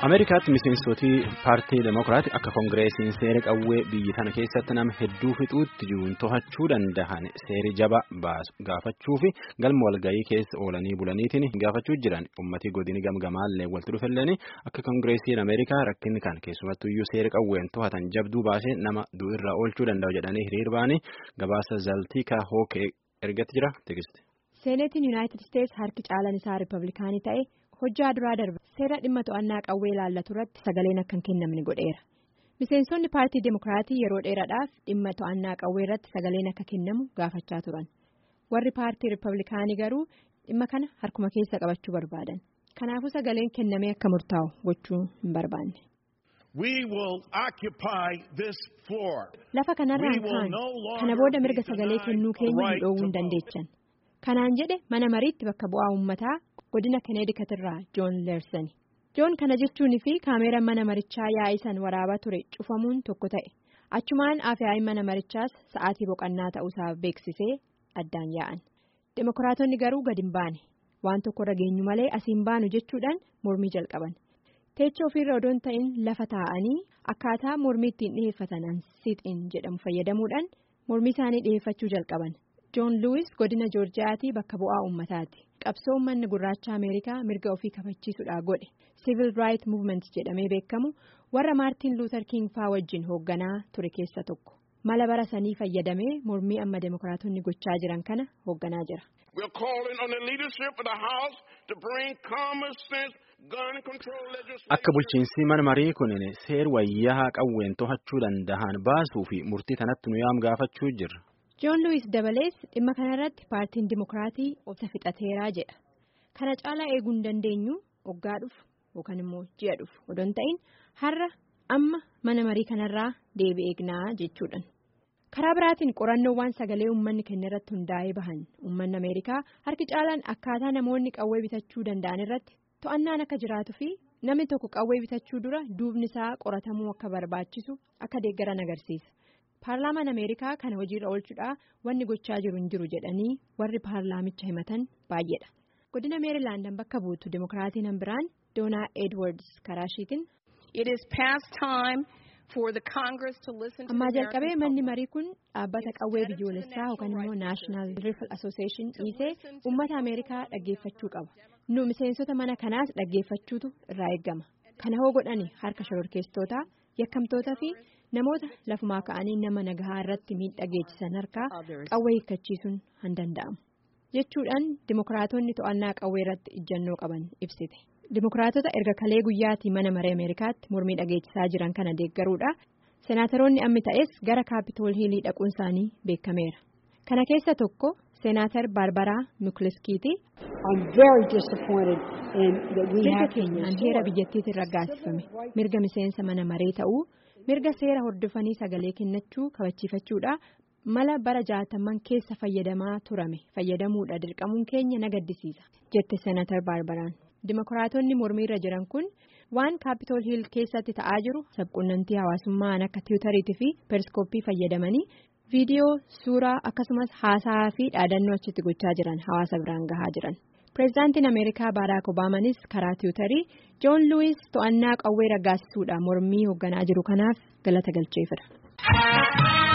Ameerikaatti miseensotii paartii Demokiraat akka Koongireesiin seera qawwee biyyi tana keessatti nama hedduu fixuutti jiruun to'achuu danda'an seeri jaba baasu gaafachuu fi galma walgahii keessa oolanii bulaniitiin gaafachuu jiran uummatii godini gamgamaallee walitti dhufelleen akka Koongireesiin Ameerikaa rakkinni kan keessumattuyyuu seera qawween to'atan jabduu baasee nama du'irraa oolchuu danda'u jedhanii hiriir ba'anii gabaasa zaltiikaa hookee ergatti jira teekiste. Seeneetiin Yuunaayitid Isteets harki caalan isaa Riippablikaanii ta'e. hojjaa duraa darba seera dhimma to'annaa qawwee ilaallatu irratti sagaleen akka hin kennamne godheera miseensonni paartii demokiraatii yeroo dheeraadhaaf dhimma to'annaa qawwee irratti sagaleen akka kennamu gaafachaa turan warri paartii riippablikaanii garuu dhimma kana harkuma keessa qabachuu barbaadan kanaafuu sagaleen kennamee akka murtaa'u gochuu hin barbaanne. lafa kanarraan kaan kana booda mirga sagalee kennuu keenya hin dhoowwuu hin dandeechan kanaan jedhe mana mariitti bakka bu'aa uummataa. godina kaneedikat irraa joon leersani joon kana jechuun fi kaameera mana marichaa yaa'isan waraabaa ture cufamuun tokko ta'e achumaan afyaa'ii mana marichaas sa'aatii boqannaa ta'uusaa beeksisee addaan yaa'an demokiraatonni garuu gadi hin baane waan tokko rageenyu malee asiin baanu jechuudhaan mormii jalqaban teecha ofiirra odoon ta'in lafa taa'anii akkaataa mormii ittiin dhiheeffatan siixiin jedhamu fayyadamuudhaan mormii isaanii dhiheeffachuu jalqaban joon luwis godina joorjiyaatii bakka bu'aa uummataati. qabsoo uummanni gurraacha ameerikaa mirga ofii kabachiisuudhaa godhe civil right movement jedhamee beekamu warra maartiin luuter king faa wajjin hoogganaa ture keessa tokko mala bara sanii fayyadamee mormii amma demokiraatonni gochaa jiran kana hoogganaa jira. akka bulchiinsi mana marii kun seer wayyaa qawween to'achuu danda'an baasuu fi murtii kanatti nu yaam gaafachuu jirra. joon luwis dabalees dhimma kanarratti paartiin dimokiraatii obsa fixateeraa jedha kana caalaa eeguu hin dandeenyu waggaa dhufu yookaan immoo ji'a dhufu odoon ta'in har'a amma mana marii kanarraa deebi eegnaa jechuudhaan karaa biraatiin qorannoowwan sagalee uummanni kenna irratti hundaa'ee bahan uummanni ameerikaa harki caalaan akkaataa namoonni qawwee bitachuu danda'an irratti to'annaan akka jiraatuu fi namni tokko qawwee bitachuu dura duubni isaa qoratamuu akka barbaachisu akka deeggaran agarsiisa. paarlaamaan ameerikaa kana hojiirra oolchuudhaa wanni gochaa jiru hin jiru jedhanii warri paarlaamicha himatan baay'eedha godina meerilaandan bakka buutu dimokiraatiin hambiraan doonaa edwards karaashiitiin. ammaa jalqabee manni marii kun dhaabbata qawwee biyyoolessaa yookaan immoo naashinaal rifle association dhiisee uummata ameerikaa dhaggeeffachuu qaba nu miseensota mana kanaas dhaggeeffachuutu irraa eeggama kana hoo godhani harka shororkeessitootaa yakkamtootaa fi. namoota lafumaa ka'anii nama nagahaa irratti miidhaa geessisan harkaa qawwee hiikkachiisuun hin danda'amu jechuudhaan dimokiraatonni to'annaa qawwee irratti ijjannoo qaban ibsite dimokiraatota erga kalee guyyaatii mana maree ameerikaatti mormii dhageessisaa jiran kana deeggaruudha seenaataroonni ammi ta'es gara kaapitool hiilii dhaquun isaanii beekameera kana keessa tokko seenaatar baarbaraa mukliskiiti. mirga keenyaan heera biyyattiitiin raggaasifame mirga miseensa mana maree ta'uu. mirga seera hordofanii sagalee kennachuu kabachiifachuudha mala bara jaataman keessa fayyadamaa turame fayyadamuudha dirqamuun keenya na gaddisiisa jette seenatar baarbaraan dimokiraatonni mormiirra jiran kun waan kaapitool hiil keessatti ta'aa jiru sabquunnamtii hawaasummaan akka tiwutariitii fi periskooppii fayyadamanii viidiyoo suuraa akkasumas haasaa fi dhaadannoo achitti gochaa jiran hawaasa biraan gahaa jiran. pireezidaantiin ameerikaa baaraak obaamaanis karaa tiwutarii joon luwis to'annaa qawwee raggaasisuudha mormii hoogganaa jiru kanaaf galata galcheefira.